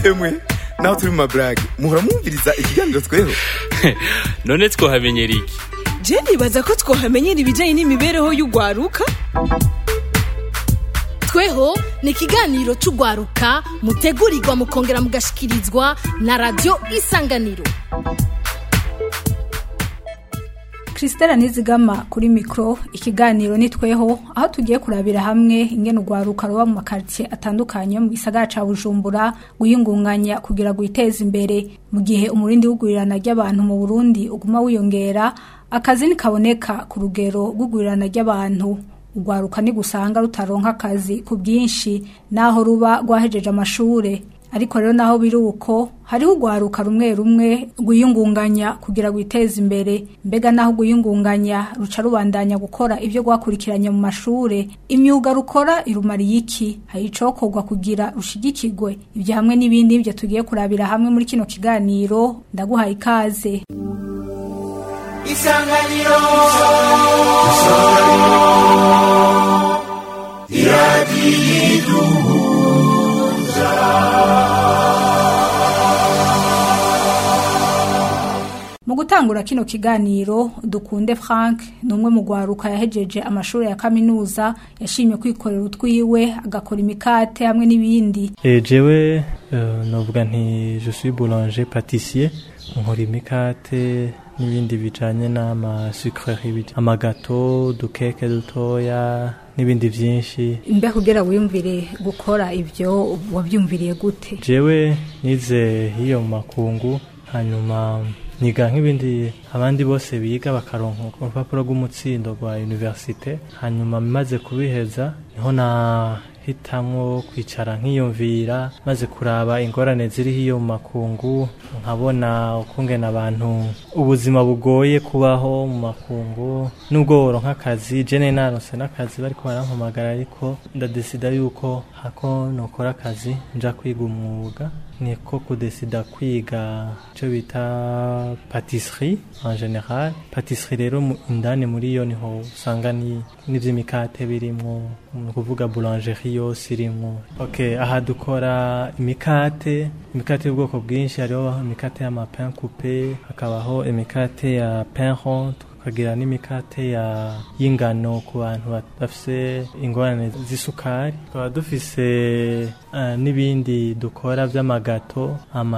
emwe naho turi mu maburage muhora mwumviriza ikiganiro tweho none twohamenyera iki je nibaza ko twohamenyera ibijyanye n'imibereho y'urwaruka tweho ni ikiganiro cy'urwaruka mutegurirwa mukongera mugashikirizwa na radiyo isanganiro Christelle Nizigama kuri mikro ikiganiro nitweho aho tugiye kurabira hamwe ingene urwaruka ruba mu makaritsiye atandukanye mu gisagara ca Bujumbura guyingunganya kugira gwiteza imbere mu gihe umurindi w'ugurirana ry'abantu mu Burundi uguma wiyongera akazi nikaboneka ku rugero rw'ugurirana ry'abantu urwaruka ni gusanga rutaronka akazi ku bwinshi naho ruba rwahejeje amashure ariko rero naho biri uko hariho urwaruka rumwe rumwe rwiyungunganya kugira rwiteze imbere mbega naho rwiyungunganya ruca rubandanya gukora ibyo rwakurikiranye mu mashure imyuga rukora irumariye iki hari icokorwa kugira rushigikirwe ibyo hamwe n'ibindi byo tugiye kurabira hamwe muri kino kiganiro ndaguhaye ikaze isanganiro mu gutangura kino kiganiro dukunde frank ni umwe mu rwaruka yahejeje amashuri ya kaminuza yashimye kwikorera utwiwe agakora imikate hamwe n'ibindi Eh, jewe euh, novuga nti je suis boulanger pâtissier nkora imikate n'ibindi bijanye n'amasucrerie bij- amagato dukeke dutoya n'ibindi vyinshi mbe kugira wiyumvire gukora ibyo wabyumviriye gute jewe nize hiyo mu makungu hanyuma niga nk'ibindi abandi bose biga bakaronka urupapuro rw'umutsindo rwa universite hanyuma maze kubiheza niho nahitamwo kwicara nkiyumvira maze kuraba ingorane ziri hiyo mu makungu nkabona ukungena abantu ubuzima bugoye kubaho mu makungu nubwo woronka akazi jene naronse n'akazi bariko barampamagara ariko ndadesida yuko hako nokora akazi nja kwiga umwuga niko kudesida kwiga icyo bita patisserie en general patisserie rero mu- indani muri yo niho usanga ni n'ivy'imikate birimwo ni ukuvuga boulangerie yose irimwo okay aha dukora imikate imikate y'ubwoko bwinshi hariho imikate y'amapin coupe hakabaho imikate ya pain rond tukagira n'imikate ya y'ingano ku bantu ba- bafise ingorane z'isukari tukaba dufise eh, n'ibindi dukora vy'amagato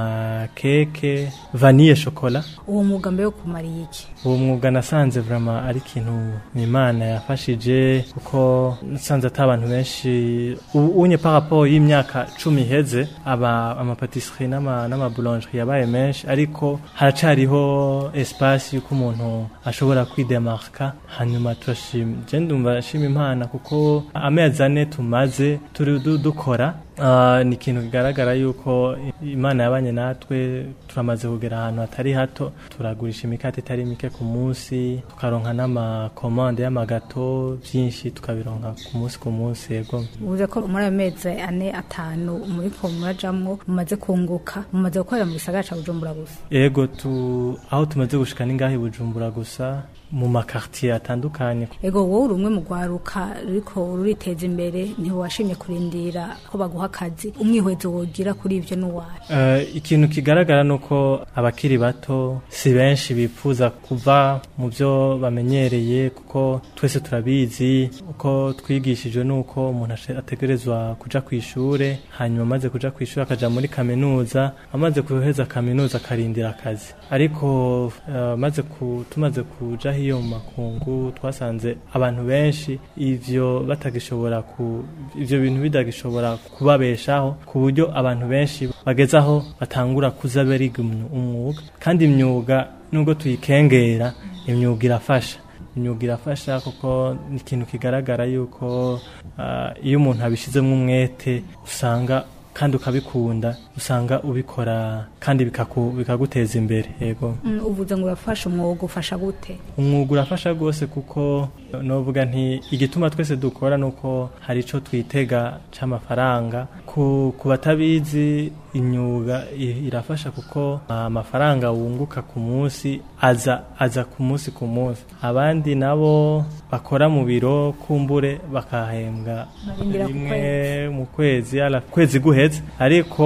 amakeke vanille chocolat uwo mwuga mbe wo kumariye iki uwo mwuga nasanze vraiment ari ikintu imana yafashije kuko nasanze ati abantu benshi ubu unye par rapport y'imyaka cumi iheze aba amapatisserie n'ama n'amaboulangerie yabaye menshi ariko haracariho espace yuko umuntu ashobora kwidemarka hanyuma turashima je ndumva nshima imana kuko amezi ane tumaze turi du- dukora Ah, ni ikintu kigaragara yuko imana yabanye natwe turamaze kugera ahantu hatari hato turagurisha imikate itari mike ku munsi tukaronka n'amakomande y'amagato byinshi tukabironka ku munsi ku munsi yego uvuze ko muri ayo mezi ane atanu muri ko murajamwo mumaze kunguka mumaze gukorera mu gisagara ca bujumbura gusa yego tu aho tumaze gushika ni ngaho i bujumbura gusa mu makartier atandukanye ego wowe uri umwe mu rwaruka ruriko ruriteza imbere ntiwashimye kurindira ko baguha akazi umwihwezo wogira kuri ivyo n'uwawe Eh, ikintu kigaragara ni uko abakiri bato si benshi bifuza kuva mu byo bamenyereye kuko twese turabizi uko twigishijwe ni uko umuntu ashe- ategerezwa kuja ku ishure hanyuma amaze kuja ku ishure akaja muri kaminuza amaze guheza kaminuza akarindira akazi ariko eh, maze ku, tumaze kuja hiyo mu makungu twasanze abantu benshi ivyo batagishobora ku ivyo bintu bitagishobora kubabeshaho ku buryo abantu benshi bageze aho batangura kuza bariga umwu- umwuga kandi imyuga nubwo tuyikengera imyuga irafasha imyuga irafasha kuko ni ikintu kigaragara yuko ah, iyo umuntu abishizemo umwete usanga kandi ukabikunda usanga ubikora kandi bikaku- bikaguteza imbere yego Mm, uvuze ngo urafasha umwuga ufasha gute umwuga urafasha rwose kuko novuga nti igituma twese dukora nuko hari ico twitega c'amafaranga ku, ku batabizi imyuga i- irafasha kuko amafaranga wunguka ku munsi aza aza ku munsi ku munsi abandi nabo bakora mu biro kumbure bakahembwa Barindira ku rimwe mu kwezi ala kwezi guheze ariko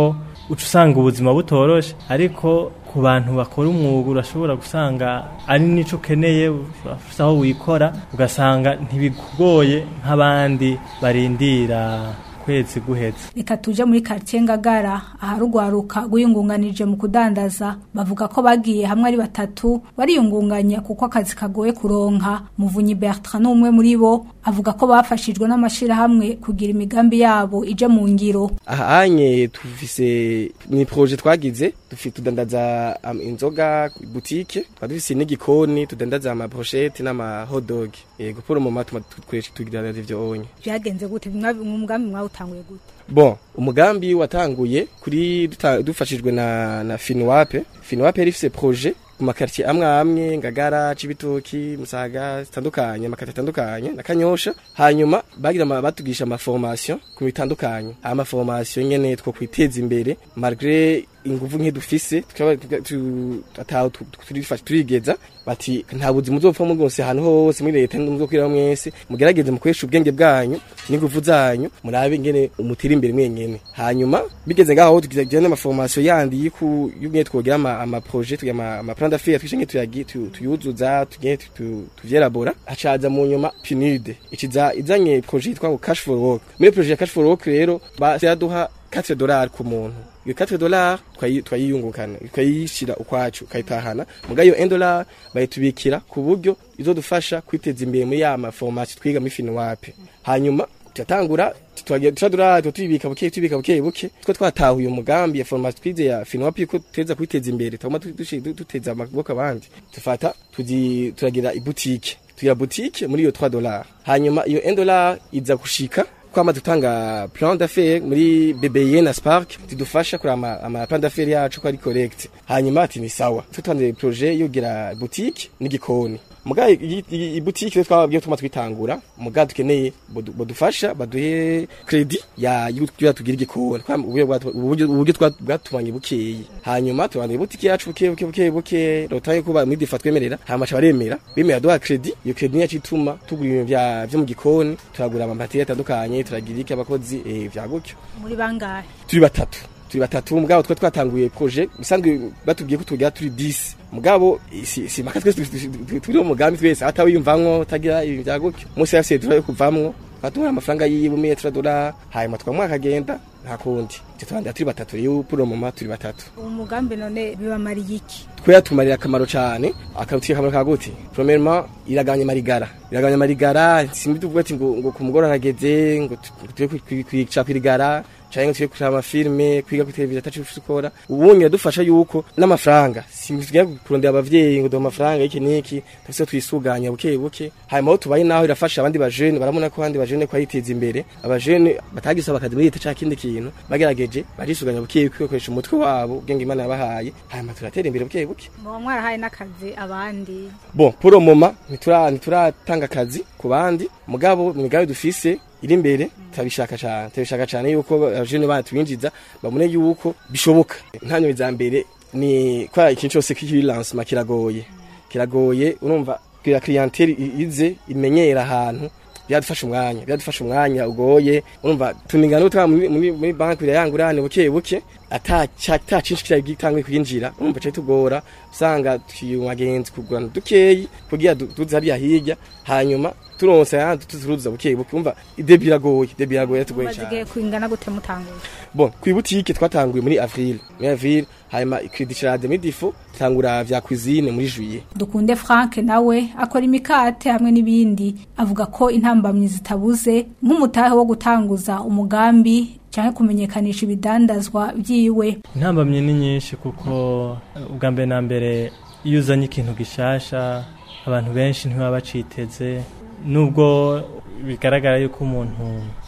uca usanga ubuzima butoroshe ariko ku bantu bakora umwuga urashobora gusanga ari nico ukeneye urafise aho wikora ugasanga ntibikugoye nk'abandi barindira kwezi guheze reka tuje muri quartier ngagara aharugwaruka rwiyungunganije mu kudandaza bavuga ko bagiye hamwe ari batatu bariyungunganya kuko akazi kagoye kuronka muvunyi Bertrand n'umwe muri bo avuga ko bafashijwe n'amashirahamwe kugira imigambi yabo ije mu ngiro ahanye tufise ni projet twagize dufite tudandaza um, inzoga boutique dufise n'igikoni tudandaza ama brochette n'ama hot dog yego pour mu matuma twese tugira ivyo onye byagenze gute umugambi mwawutanguye gute Bon, umugambi watanguye kuri duta- dufashijwe na na Finwape. Finwape yari ifise projet ku makartier amwe amwe ngagara cibitoki musaga zitandukanye amakartier atandukanye na kanyosha hanyuma bagira ama- batugisha ama formation ku bitandukanye ama formation nyene two kwiteza imbere malgré inguvu nke dufise tukaba tu- ataho tu- tu- turifasha turigeza bati nta buzima uzopfa mu rwose ahantu hose muri leta muzokwira mwese mugerageze mukoresha ubwenge bwanyu n'inguvu zanyu murabe ingene umutira imbere mwenyene hanyuma bigeze ngaho tugize n'ama formation yandi yiku yumwe twogira ama, ama projet tugira ama, ama plan d'affaires twishinge tuyagi tu- tuyuzuza tugiye tu- tu- tuvyelabora hacaza mu nyuma PNUD ikiza izanye projet yitwa ngo cash for work muri projet ya cash for work rero baduha 4 dollars ku muntu iyo 4 dollars twayi- twayiyungukana twayishira ukwacu kayitahana muga iyo 1 dollar bayitubikira ku buryo izodufasha kwiteza imbere muri ya ma formation twiga muri Finwape hanyuma turatangura twagiye turadura tutibika buke tubika buke buke two twatahuye umugambi ya formation twize ya Finwape ko teza kwiteza imbere tuguma duteza amaboko abandi tufata tuzi turagira iboutique tugira boutique muri iyo 3 dollars hanyuma iyo 1 dollar iza gushika kwama dutanga plan d'affaires muri BBN na Spark tidufasha kuri ama, ama plan d'affaires yacu ko ari correct hanyuma ati ni sawa tutanze projet yogira boutique n'igikoni muga iboutique twababwiye tuma twitangura muga dukeneye bodu- bodufasha baduhe credit ya yuko tugira igikoni Kwa- uburyo bwatu- uburyo uburyo twa- bwatumanye bukeyi hanyuma tubandanye boutique yacu buke buke buke buke rotaye kuba muri difa twemerera hama cha baremera bemera duha credit iyo credit yacu ituma tugura ibintu vya vyo mu gikoni turagura amamateri atandukanye turagira iki abakozi eh, vya gutyo muri bangahe turi batatu turi batatu mugabo twa twatanguye projet bisanzwe batubwiye ko tugira turi 10 mugabo si si maka twese tu- tu- tu- turi mu mugambi twese atawiyumvamwo tagira ibintu vya gutyo musi yafise turayo kuvamwo batumura amafaranga yiwe metra dola hanyuma twamwa akagenda nta kundi tutandira turi batatu rero puro mama turi batatu uwo mugambi none bibamariye iki twe yatumarira akamaro cyane akatuye akamaro ka gute premièrement iragabanya marigara iragabanya marigara simbi tuvuga ati ngo ngo ku mugoroba hageze ngo tu- ngo tuje kwi- kwica kwirigara cyangwa ngo tuje kureba amafilme kwiga kuri televiziyo atacu dukora ubundi iradufasha yuko n'amafaranga simbi tugiye kurondera abavyeyi ngo duha amafaranga iki niki tufise twisuganya buke buke hanyuma aho tubaye naho irafasha abandi bajene barabona ko abandi bajene ko ayiteza imbere abajene batagisaba akazi muri leta cyangwa ikindi kintu bagerageje barisuganya buke buke bakoresha umutwe wabo ubwenge imana yabahaye hanyuma turatera imbere buke buke muba mwarahaye n'akazi abandi bon pour le moment nitura nituratanga akazi ku bandi mugabo mu migambi dufise iri imbere turabishaka cyane turabishaka cyane yuko abajene bana tubinjiza babone yuko bishoboka ntanyo za mbere ni kwa ikintu cyose kiri lancement kiragoye kiragoye urumva kugira clientele i- ize imenyera ahantu byadufasha umwanya byadufasha umwanya ugoye urumva tuningana utwa muri muri, muri banki yangurane buke buke ata ata cinshi kira gitanguye kwinjira urumva cyo tugora usanga tuyumagenzi kugurana dukeyi kugira du- duze hariya hirya hanyuma turonse yandi tuzuruza buke buke umva ide biragoye ide biragoye tugoye bazigiye cyane kwingana gute mutanguye bon ku butike twatanguye muri avril muri avril hanyuma credit charade muri difu tangura vya cuisine muri juillet dukunde frank nawe akora imikate hamwe n'ibindi avuga ko intambamyi zitabuze nk'umutahe wo gutanguza umugambi cyangwa kumenyekanisha ibidandazwa byiwe intambamye ni nyinshi kuko eh, ubwa mbere na mbere iyo uzanye ikintu gishasha abantu benshi ntibaba baciteze nubwo bigaragara yuko umuntu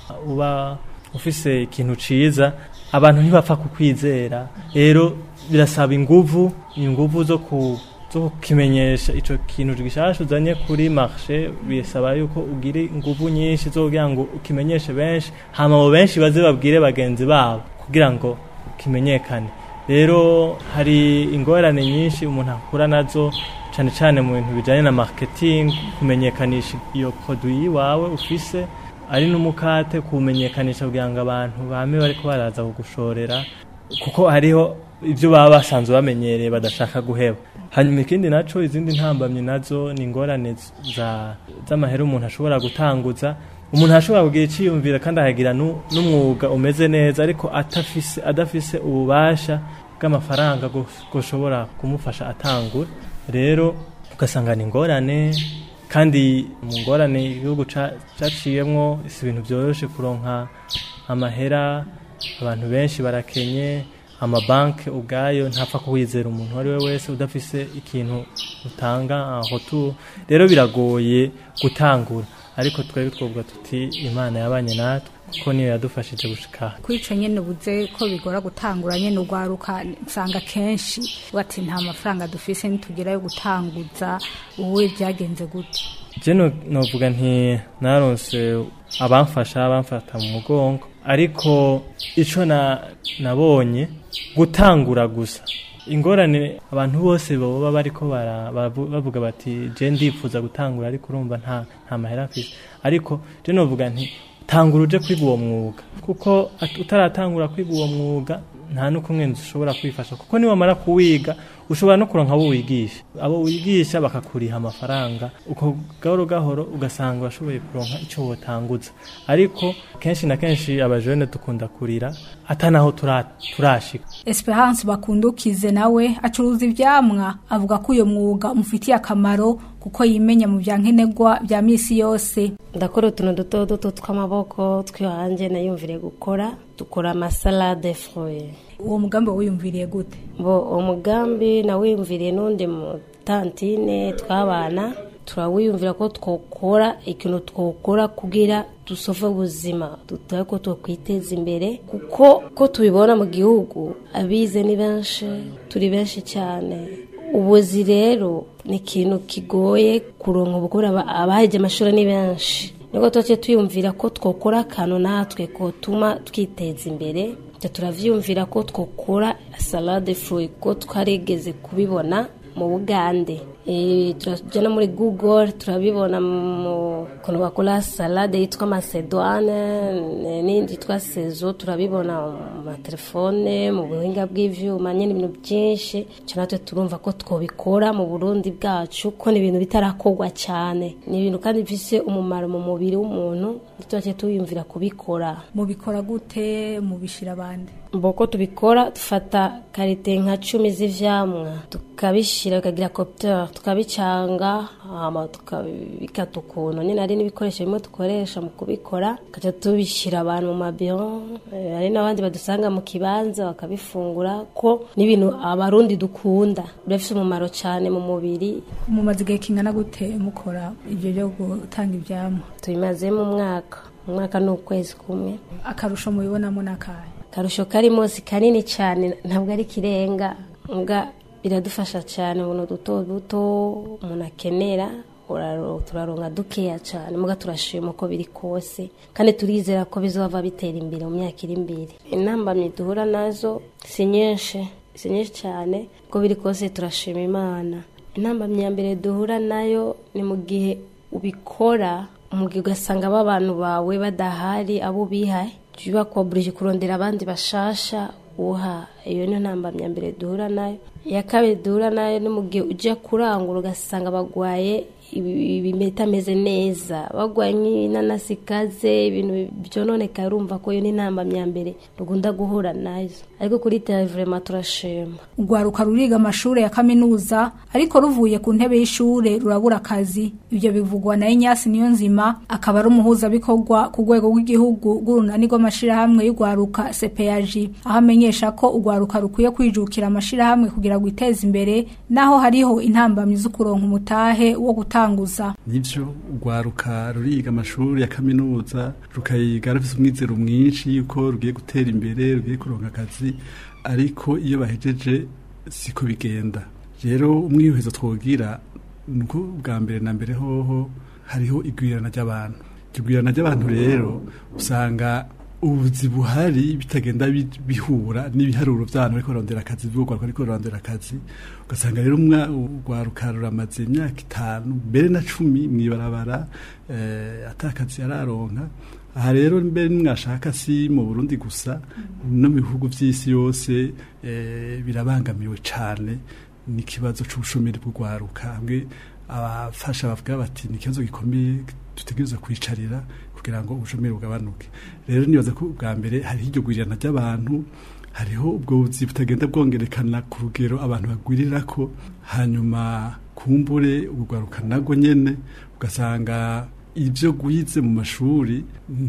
uba ufise ikintu ciza abantu ntibapfa kukwizera rero birasaba inguvu inguvu zo ku zo kukimenyesha ico kintu gishasha uzanye kuri marché bisaba yuko ugire inguvu nyinshi zo kugira ngo ukimenyeshe benshi hama abo benshi baze babwire bagenzi babo kugira ngo kimenyekane rero hari ingorane nyinshi umuntu akura nazo cyane cyane mu bintu bijyanye na marketing kumenyekanisha iyo produit wawe ufise ari n'umukate kumenyekanisha kugira ngo abantu bame bariko baraza kugushorera kuko hariho ibyo baba basanzwe bamenyereye badashaka guheba hanyuma ikindi naco izindi ntambamyi nazo ni ingorane za z'amahera umuntu ashobora gutanguza umuntu ashobora kugira iciyumvira kandi akagira nu- n'umwuga umeze neza ariko atafise adafise ububasha bw'amafaranga gushobora kumufasha atangura rero ugasanga ni ingorane kandi mu ngorane igihugu ca- caciyemwo si ibintu byoroshe kuronka amahera abantu benshi barakenye amabanki ubwayo ntapfa kuwizera umuntu uwo ari we wese udafise ikintu utanga aho tu rero biragoye gutangura ariko twebwe twovuga tuti imana yabanye natwe kuko niyo yadufashije gushika aha. kuri ico nyene ubuze ko bigora gutangura nyene urwaruka usanga kenshi bati nta mafaranga dufise nitugerayo gutanguza uwe byagenze gute je no- novuga nti naronse abamfasha bamfata mu mugongo ariko ico na nabonye gutangura gusa ingorane abantu bose baba bariko bara- bavu- bavuga bati je ndipfuza gutangura ariko urumva nta nta mahera mfise ariko je novuga nti tangura uje kwiga uwo mwuga kuko at- utaratangura kwiga uwo mwuga nta n'ukumwe ushobora kwifasha kuko niwamara kuwiga ushobora no kuronka abo wigisha abo wigisha bakakuriha amafaranga uko gahoro gahoro ugasanga urashoboye kuronka icyo wotanguza ariko kenshi na kenshi abajene dukunda kurira atanaho tura- turashika Esperance bakundukize nawe acuruza ivyamwa avuga ko uyo mwuga umufitiye akamaro kuko yimenya mu bya nkenerwa bya misi yose ndakora utuntu duto duto tw'amaboko tw'iwanjye nayumviriye gukora dukora amasalade fruit uwo mugambi wiyumviriye gute bo uwo mugambi nawiyumviriye n'undi mu tantine tw'abana turawiyumvira ko twokora ikintu twokora kugira dusove ubuzima dutaye ko twakwiteza imbere kuko ko tubibona mu gihugu abize ni benshi turi benshi cyane ubuzi rero ni ikintu kigoye kuronka ubukora abaheje amashuri ni benshi nibwo tuba tuyumvira ko twokora akantu natwe kotuma twiteza imbere Twe turavyumvira ko twokora salade fruit ko twarigeze kubibona mu bugande Eh, turajya no muri google turabibona mu kuntu bakora salade yitwa macedoine eh, n'indi yitwa sezo turabibona mu matelefone mu buhinga bw'ivyuma nyine ibintu byinshi icyo natwe turumva ko twobikora mu burundi bwacu ko ni ibintu bitarakorwa cyane ni ibintu kandi bifise umumaro mu mubiri w'umuntu tuba tuyumvira kubikora mubikora gute mubishira abandi mboko tubikora dufata karite nka cumi z'ivyamwa tukabishira bikagira copter tukabicanga hama tukabikata ukuntu nyine hari n'ibikoresho bimwe dukoresha mu kubikora tukaca tubishira abantu mu mabiro eh, hari n'abandi badusanga mu kibanza bakabifungura ko n'ibintu abarundi dukunda birafise umumaro cyane mu mubiri mumaze igihe kingana gute mukora ibyo byo gutanga ivyamwa tubimazemo umwaka umwaka ni ukwezi kumwe akarusho mubibonamo n'akahe akarusho karimo si kanini cyane ntabwo ari kirenga mbwa biradufasha cyane ubuntu duto duto umuntu akenera uraro- turaronka dukeya cyane mbwa turashima uko biri kose kandi turizera ko bizova bitera imbere mu myaka iri imbere intambamyi duhura nazo si nyinshi si nyinshi cyane uko biri kose turashima imana intambamyi ya mbere duhura nayo ni mu gihe ubikora mu gihe ugasanga aba bantu bawe badahari abo bihaye jya ubakoburije kurondera abandi bashasha uha iyo niyo ntambamyi ya mbere duhura nayo iya kabiri duhura nayo ni mu gihe ujya kurangura ugasanga bagwaye ibitameze neza bagwaye nk'inanasi ikaze ibintu byononeka urumva ko iyo ni intambamyi ya mbere dukunda guhura nazo ariko kuri televurema turashima urwaruka ruriga amashuri ya kaminuza ariko ruvuye ku ntebe y'ishure rurabura akazi ibyo bivugwa na inyasi niyo nzima akaba ari umuhuzabikorwa ku rwego rw'igihugu rw'urunani rw'amashirahamwe y'urwaruka cpag aho amenyesha ko urwaruka rukwiye kwijukira amashirahamwe kugira ngo iteze imbere naho hariho intambamyi zo kuronka umutahe wo gutanguza nivyo urwaruka ruriga amashuri ya kaminuza rukayiga rufise umwizero mwinshi yuko rugiye gutera imbere rugiye kuronka akazi ariko iyo bahejeje siko bigenda rero umwiyuhezo twogira nuko bwa mbere na mbere hoho hariho igwirana ry'abantu igwirana ry'abantu rero usanga ubuzi buhari bitagenda bi- bihura n'ibiharuro by'abantu bariko barondera akazi b'urwaruka bariko barondera akazi ugasanga rero umwa- urwaruka ruramaze imyaka itanu mbere na cumi mw'ibarabara eh, ata kazi yararonka aha rero mbere nimwashaka si mu burundi gusa no mu bihugu by'isi yose eh, birabangamiwe cane n'ikibazo c'ubushomeri bw'urwaruka hamwe abafasha bavuga bati ni ikibazo gikomeye dutegereza kwicarira kugira ngo ubushomeri bugabanuke rero nibaza ko bwa mbere hariho iryo gurirana ry'abantu hariho ubwo buzi butagenda bwongerekana ku rugero abantu bagwirirako hanyuma kumbure urwaruka nabwo nyene ugasanga ibyo gwize mu mashuri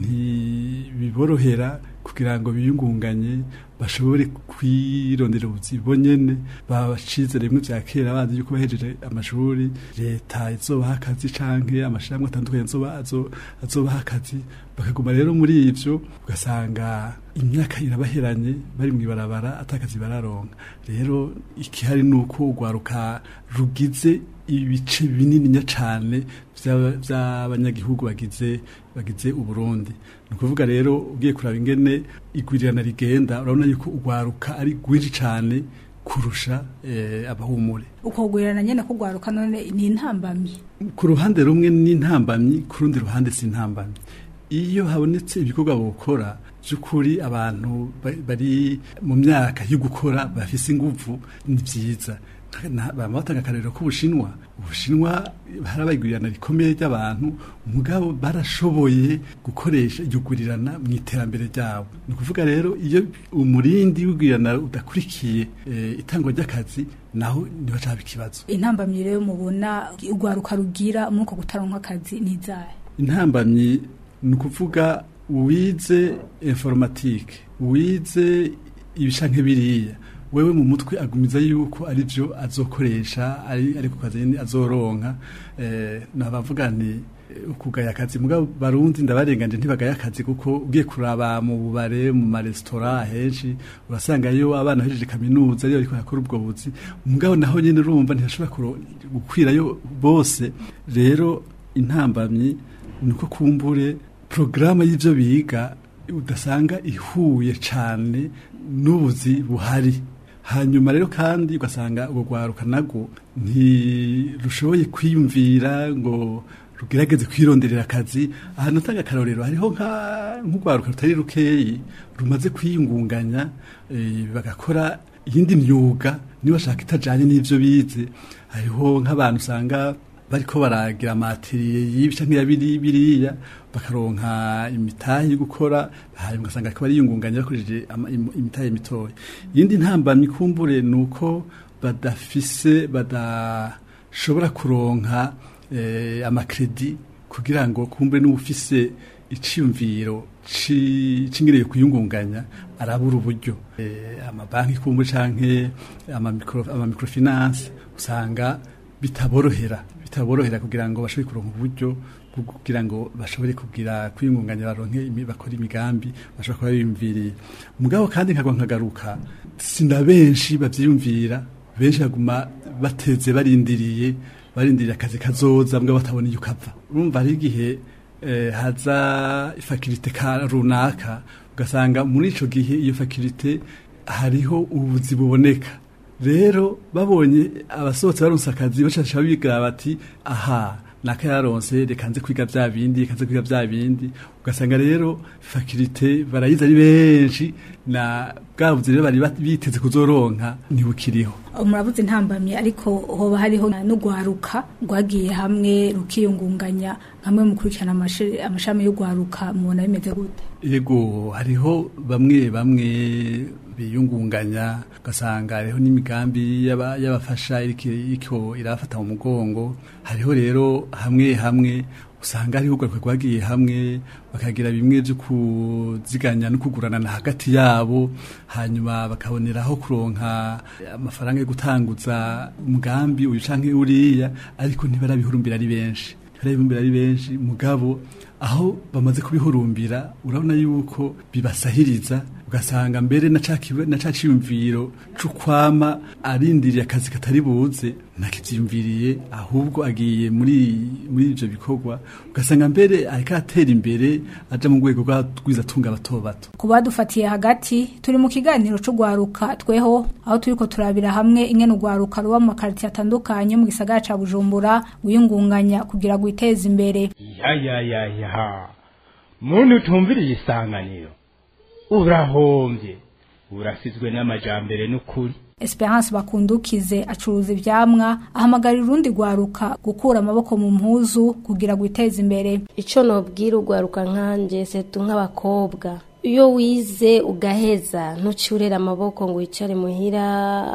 ntibiborohera kugira ngo biyungunganye bashobore kwirondera ubuzi bonyene bacize rimwe vya kera bazi yuko bahejeje amashuri leta izobaha akazi canke amashirahamwe atandukanye azoba- azo- azobaha akazi bakaguma rero muri ivyo ugasanga imyaka irabaheranye bari mw'ibarabara atakazi bararonka rero ikihari ni uko urwaruka rugize ibice binininya cane vy'aba- vy'abanyagihugu bagize bagize uburundi ni ukuvuga rero ugiye kuraba ingene igwirirana rigenda urabona yuko urwaruka ari rwinshi cane kurusha eh, abahumure uko kugwirirana nyene kugwaruka none ni intambamyi ku ruhande rumwe ni intambamyi ku rundi ruhande si intambamyi iyo habonetse ibikorwa bukora by'ukuri abantu ba- bari mu myaka yo gukora bafise inguvu ni byiza Na- bama batanga akarero k'ubushinwa ubushinwa harabayigurirana rikomeye ry'abantu mugabo barashoboye gukoresha iryo gurirana mu iterambere ryabo ni ukuvuga rero iyo umurindi w'igurirana udakurikiye eh, itangwa ry'akazi naho ntibacaba ikibazo intambamyi rero mubona urwaruka rugira muri uko gutaronka akazi ni izahe intambamyi ni ukuvuga uwize informatike wize ibishanke biriya wewe mu mutwe agumiza yuko ari byo azokoresha ari ari ku kazi nyene azoronka eh, nabavuga nti eh, ukugaya akazi mugabo barundi ndabarenganje ntibagaya akazi kuko ugiye kuraba mu bubare mu maresitora henshi urasanga yo abana hejeje kaminuza ariyo ariko yakora ubwo buzi mugabo naho nyene urumva ntiyashobora kuro- gukwirayo bose rero intambamyi ni uko kumbure porogaramu y'ibyo biga udasanga ihuye cyane n'ubuzi buhari hanyuma rero kandi ugasanga urwo rwaruka nabwo ntirushoboye kwiyumvira ngo rugerageze kwironderera akazi ahantu utanga akarorero hariho nka- nk'urwaruka rutari rukeyi rumaze kwiyungunganya eh, bagakora iyindi myuga niba bashaka itajyanye n'ibyo bize hariho nk'abantu usanga bariko baragira amatiriye y'ibi canke ya biri biriya bakaronka imitahe yo gukora hanyuma ugasanga ariko bariyungunganya bakoresheje ama- im- imitahe mitoya iyindi ntambamyi kumbure ni uko badafise badashobora kuronka eh, amakredi kugira ngo kumbure n'ufise iciyumviro ci- cingereye kuyungunganya arabura uburyo eh, amabanki kumbure canke amamikro- amamikrofinance usanga bitaborohera bitaborohera kugira ngo bashobore kuronka uburyo bwo kugira ngo bashobore kugira kwiyungunganya baronke imi- bakora imigambi bashobora kuba biyumviriye mugabo kandi nkagwa nkagaruka sina benshi bavyiyumvira benshi baguma bateze barindiriye barindiriye akazi kazoza mugabo batabona iyo kava urumva hari igihe eh, haza ifakirite ka runaka ugasanga muri ico gihe iyo fakirite hariho ubuzi buboneka rero babonye abasohotse baronse akazi bashasha bigira bati aha naka yaronse reka nze kwiga bya bindi reka nze kwiga bya bindi ugasanga rero fakirite barayize ari benshi na bwa buzi rero bari bat- biteze kuzoronka ntibukiriho murabuze intambamyi ariko hoba hariho n'urwaruka rwagiye hamwe rukiyungunganya hamwe mu kurikirana amashi- amashami y'urwaruka mubona bimeze gute ego hariho bamwe bamwe biyungunganya ugasanga hariho n'imigambi y'aba- y'abafasha iriko iriko irafata mu mugongo hariho rero hamwe hamwe usanga hariho urwaruka rwagiye hamwe bakagira bimwe byo kuziganya no kuguranana hagati yabo hanyuma bakaboneraho kuronka amafaranga yo gutanguza umugambi uyu canke uriya ariko ntibarabihurumbira ari benshi ntibarabihurumbira ari benshi mugabo aho bamaze kubihurumbira urabona yuko bibasahiriza ugasanga mbere na ca kibe- na ca ciyumviro c'ukwama arindiriye akazi katari buze ntakivyiyumviriye ahubwo agiye muri muri ivyo bikorwa ugasanga mbere ariko atera imbere aja mu rwego rw'abizatunga bato bato ku badufatiye hagati turi mu kiganiro c'ugwaruka tweho aho turiko turabira hamwe ingene ugwaruka ruba mu makaritiye atandukanye mu gisagara ca bujumbura gwiyungunganya kugira gwiteze imbere ya ya ya ya muntu utumviriye isanganiro urahombye urasizwe n'amajambere n'ukuri Esperance bakundukize acuruza ivyamwa ahamagarira urundi gwaruka gukura amaboko mu mpuzu kugira gwiteze imbere icyo nobwira urwaruka nkanje setu nk'abakobwa iyo wize ugaheza ntuciurere amaboko ngo wicare muhira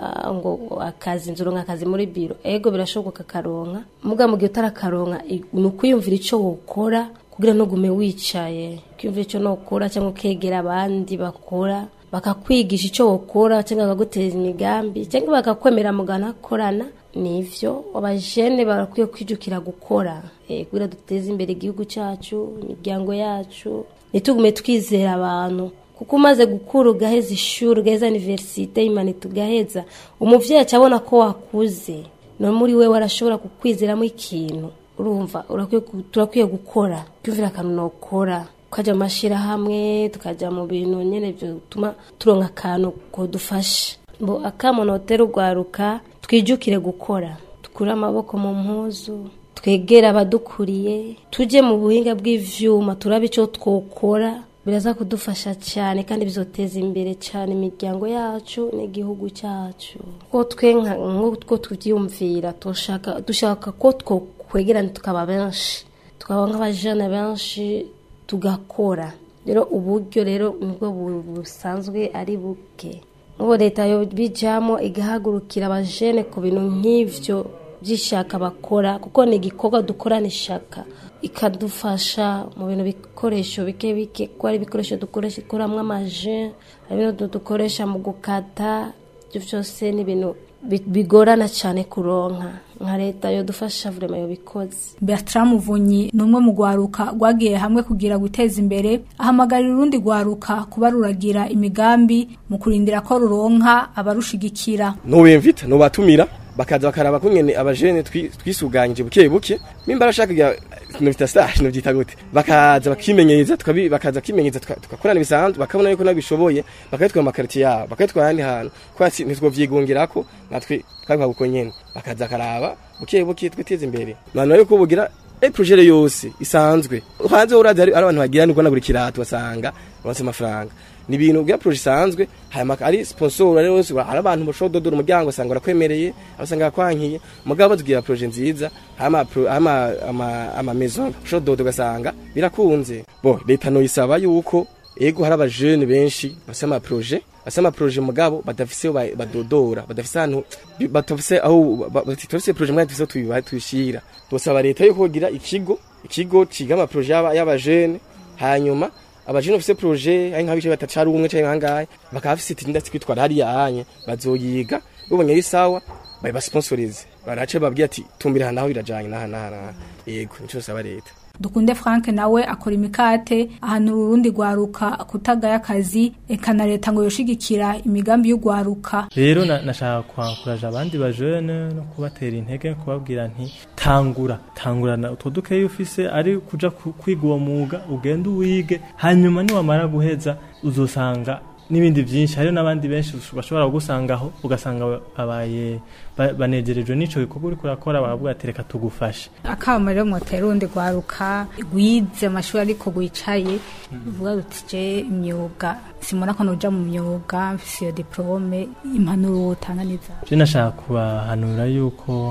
ngo akazi nzuro nk'akazi muri biro ego birashoboka akaronka muga mu gihe utarakaronka i- ni ukwiyumvira icyo wokora kugira ntugume wicaye kwiyumvira icyo nokora cyangwa ukegera abandi bakora bakakwigisha icyo wokora cyangwa bakaguteza imigambi cyangwa bakakwemera mugana korana nivyo abajene barakwiye kwijukira gukora eh, kugira duteze imbere igihugu cyacu imiryango yacu ntitugume twizera abantu kuko umaze gukura ugaheza ishuri ugaheza universite imanita ugaheza umuvyeyi acabona ko wakuze no muri we warashobora kukwizeramo ikintu urumva urakwiye ku- turakwiye gukora twumvira akantu nokora tukajya mu mashyirahamwe tukajya mu bintu nyine bituma turonka akantu kodufasha ngo akamonotera urwaruka twijukire gukora dukure amaboko mu mpuzu twegere abadukuriye tujye mu buhinga bw'ivyuma turabe icyo twokora biraza kudufasha cyane kandi bizoteza imbere cyane imiryango yacu n'igihugu cyacu ko twe nka- nk'uko tubyiyumvira dushaka dushaka ko twokwegerana tukaba benshi tukaba nk'abajene benshi tugakora rero uburyo rero nibwo bu- busanzwe ari buke nk'ubu leta yo bijyamo igahagurukira abajene ku bintu nk'ivyo by'ishaka bakora kuko ni igikorwa dukorana ishaka ikadufasha mu bintu bikoresho bike bike kuko ari ibikoresho dukoresha ikoramwo amaje hari ibintu dukoresha mu gukata ibyo byose ni ibintu bi- bigorana cyane kuronka nka leta yodufasha vurema yobikoze Bertrand Muvunyi ni umwe mu gwaruka rwagiye hamwe kugira guteza imbere ahamagarira urundi gwaruka kuba ruragira imigambi mu kurindira ko ruronka abarushigikira nubimvita nubatumira bakaza bakaraba kungene abajene twi- twisuganyije buke buke mimba arashaka kugira novita stage novyita gute bakaza bakimenyereza tukabi bakaza kimenyereza tuka- tugakorana bisanzwe bakabona yuko nabishoboye bakayitwara mu makaritiye yabo bakayitwara ahandi hantu kwasi ntitwovyigungirako natwe twabikora uko nyene bakaza karaba buke buke twiteze imbere none yuko bugira e projere yose isanzwe hanze urazi hari hari abantu bagira niko na buri kirato basanga baronse amafaranga ni ibintu bya proje isanzwe hanyuma ari sponsor ari wose hari abantu bashobora dodora umuryango usanga barakwemereye abasanga bakwankiye mugabo bazugira proje nziza hama pro- hama ama ama maison ushobora dodo ugasanga birakunze bo leta no isaba yuko ego hari abajene benshi bafise ama proje bafise ama proje mugabo badafise aho ba- badodora badafise ahantu bi- batafise aho ba- batafise proje mwe dufise tubiba tuyishira dosaba leta yuko kugira ikigo ikigo ciga ama proje y'aba- y'abajene hanyuma abajene bafise proje ari nk'abice batatu ari umwe canke nkangahe bakaba bafise iti ndetse kwitwara hariya hanye bazoyiga bubonye ari sawa bayibasponsorize barace babwira ati tumbira naho birajanye naha naha naha yego nico saba leta dukunde Frank nawe akora imikate ahanura urundi gwaruka kutagaya akazi eka na leta ngo yoshigikira imigambi y'ugwaruka rero na- nashaka kwankuraje abandi bajene no kubatera intege kubabwira nti tangura tangurana utwo dukeyi ufise ari kuja ku- kwiga uwo mwuga ugende uwige hanyuma niwamara guheza uzosanga n'ibindi byinshi hariho n'abandi benshi bashobora kugusangaho ugasanga babaye ba- banegerejwe n'ico gikorwa uriko urakora baravuga ati reka tugufashe akama rero mwotera urundi gwaruka gwize amashuri ariko gwicaye uvuga uti je imyuga simona ko noja mu myuga mfise iyo diplome impanuro wotanga niza je nashaka kubahanura yuko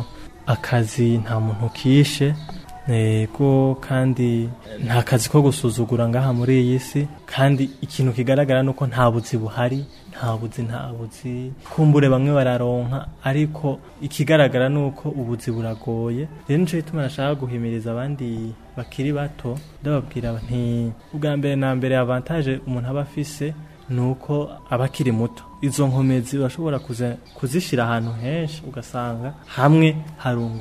akazi nta muntu kishe ego kandi nta kazi ko gusuzugura ngaha muri iyi si kandi ikintu kigaragara nuko nta buzi buhari nta buzi nta buzi kumbure bamwe bararonka ariko ikigaragara nuko ubuzi buragoye rero nico gituma nashaka guhimiriza abandi bakiri bato ndababwira nti ubwa mbere na mbere avantage umuntu aba afise nuko aba akiri muto izo nkomezi urashobora kuza- kuzishyira ahantu henshi ugasanga hamwe harungutse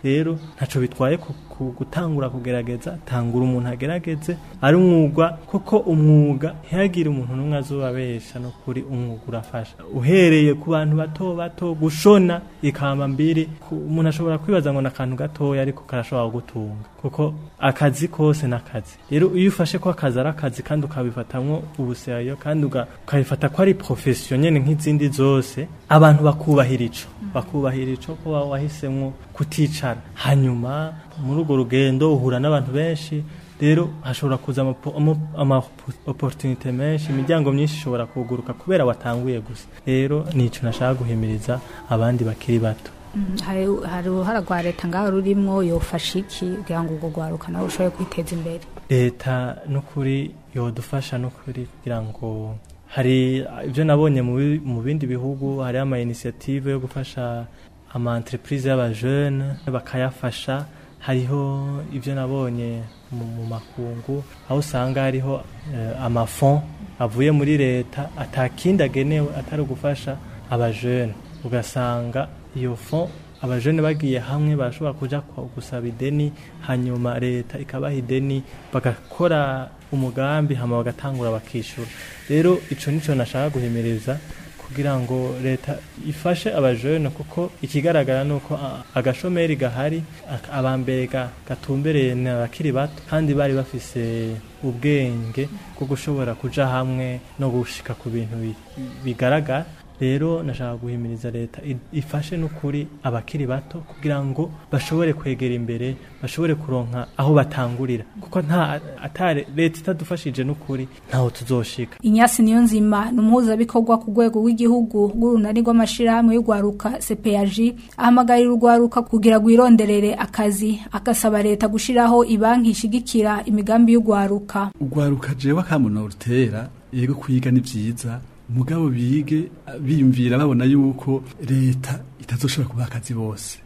rero ntaco bitwaye ku, ku gutangura kugerageza tangura umuntu agerageze ari umwuga kuko umwuga ntihagire umuntu n'umwe azobabesha no kuri umwuga urafasha uhereye ku bantu bato bato gushona ikamba mbiri ku- umuntu ashobora kwibaza ngo n'akantu gatoya ariko karashobora gutunga kuko akazi kose n'akazi rero iyo ufashe ko akazi ari akazi kandi ukabifatamwo ubuserayo kandi uga- ukabifata ko ari profession nyene nk'izindi zose abantu bakubahira ico bakubahira ico ko wa- wahisemwo kuticara hanyuma muri urwo rugendo uhura n'abantu benshi rero hashobora kuza amapo- ama- ama opportunité menshi imiryango myinshi ishobora kuguruka kubera watanguye gusa rero nico nashaka guhimiriza abandi bakiri bato Mm, hari hari uruhara rwa leta ngaho rurimwo yofasha iki kugira ngo urwo rwaruka nawe rushobore kwiteza imbere leta n'ukuri yodufasha n'ukuri kugira ngo hari ibyo nabonye mu bi- mu bindi bihugu hari ama initiative yo gufasha ama entreprise y'abajene bakayafasha hariho ibyo nabonye mu, mu makungu aho usanga hariho eh, amafond avuye muri leta atakindi agenewe atari ugufasha abajene ugasanga iyo fond abajene bagiye hamwe barashobora kuja kwa- gusaba ideni hanyuma leta ikabaha ideni bagakora umugambi hama bagatangura bakishura rero ico nico nashaka guhimiriza kugira ngo leta ifashe abajene kuko ikigaragara nuko a- agashomeri gahari ak- abambere ga- gatumbereye ni abakiri bato kandi bari bafise ubwenge bwo gushobora kuja hamwe no gushika ku bintu bi- bigaragara rero nashaka guhimiriza leta i- ifashe n'ukuri abakiri bato kugira ngo bashobore kwegera imbere bashobore kuronka aho batangurira kuko nta atare leta itadufashije n'ukuri ntaho tuzoshika inyasi niyo nzima ni umuhuzabikorwa ku rwego rw'igihugu rw'urunani rw'amashirahamwe y'urwaruka cpag ahamagarira urwaruka kugira rwironderere akazi agasaba leta gushiraho ibanki ishigikira imigambi y'urwaruka urwaruka jewe akamuno rutera yego kwiga ni vyiza mugabo bige biyumvira babona yuko leta itazoshobora kubaha akazi bose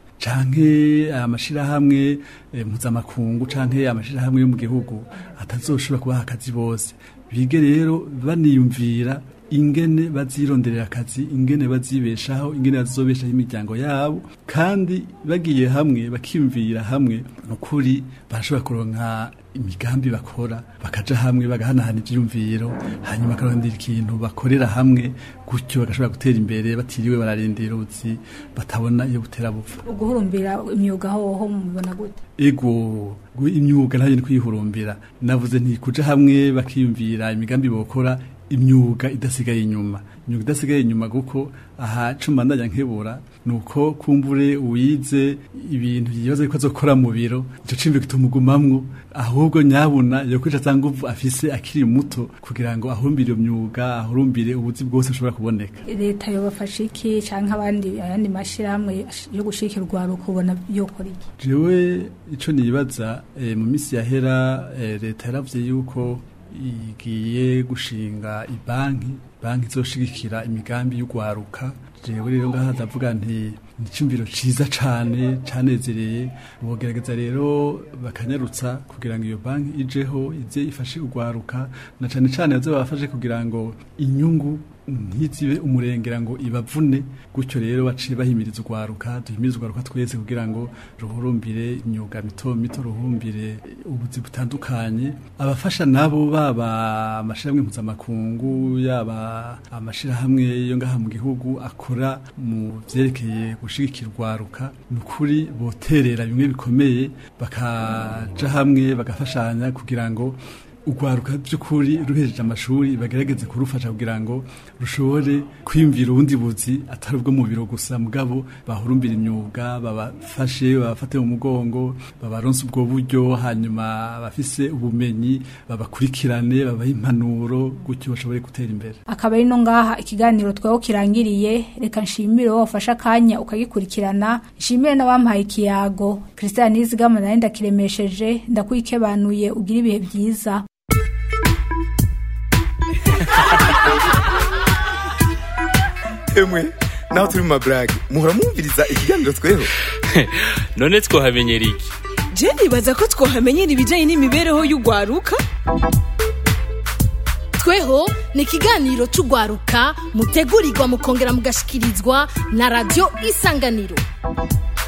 canke amashirahamwe eh, mpuzamakungu canke amashirahamwe yo mu gihugu atazoshobora kubaha akazi bose bige rero baniyumvira ingene bazironderera akazi ingene bazibeshaho ingene bazobeshaho imiryango yabo kandi bagiye hamwe bakiyumvira hamwe nukuri barashobora kuronka imigambi bakora bakaja hamwe bagahanahana ivyiyumviro hanyuma bakarondera ikintu bakorera hamwe gutyo bagashobora gutera imbere batiriwe bararindira ubuzi batabona iyo butera bupfa uguhurumbira imyuga hoho mubona gute ego gu- imyuga ntayo ni kwihurumbira navuze nti kuja hamwe bakiyumvira imigambi bokora imyuga idasigaye inyuma imyuga idasigaye inyuma kuko aha cuma ndajya nkebura nuko kumbure uwize ibintu yibaza ko azokora mu biro ico cimbi kitumugumamwo ahubwo nyabuna yokwica za nguvu afise akiri muto kugira ngo ahurumbire iyo myuga ahurumbire ubuzi bwose bushobora kuboneka leta yobafasha iki canke abandi ayandi mashirahamwe yo gushigikira urwaruka ubona yokora iki jewe ico nibaza eh, mu misi yahera eh, leta yaravuze yuko igiye gushinga ibanki banki izoshigikira imigambi y'ugwaruka jewe rero ngaha ndavuga nti nicumviro ciza cane canezereye bogerageza rero bakanyarutsa kugira ngo iyo banki ijeho ize ifashe ugwaruka na cane cane baze babafashe kugira ngo inyungu ntizibe umurengera ngo ibavune gutyo rero baciye bahimiriza urwaruka duhimiriza urwaruka twese kugira ngo ruhurumbire imyuga mito mito ruhurumbire ubuzi butandukanye abafasha nabo baba amashirahamwe mpuzamakungu yaba amashirahamwe yo ngaha mu gihugu akora mu vyerekeye gushigikira urwaruka ni ukuri boterera bimwe bikomeye bakaja hamwe bagafashanya kugira ngo urwaruka by'ukuri ruhejeje amashuri bagerageze kurufasha kugira ngo rushobore kwiyumvira ubundi buzi atari ubwo mu biro gusa mugabo bahurumbira imyuga babafashe babafate mu mugongo babaronse ubwo buryo hanyuma abafise ubumenyi babakurikirane babahe impanuro gutyo bashobore gutera imbere akaba ari no ngaha ikiganiro tweho kirangiriye reka nshimire wowe wafashe akanya ukagikurikirana nshimire n'abampaye ikiyago christian nizigama nawe ndakiremesheje ndakwikebanuye ugira ibihe byiza emwe naho turi mu maburage muhora mwumviriza ikiganiro tweho none twohamenyera iki je nibaza ko twohamenyera ibijanye n'imibereho y'urwaruka tweho ni ikiganiro cy'urwaruka mutegurirwa mukongera mugashikirizwa na radiyo isanganiro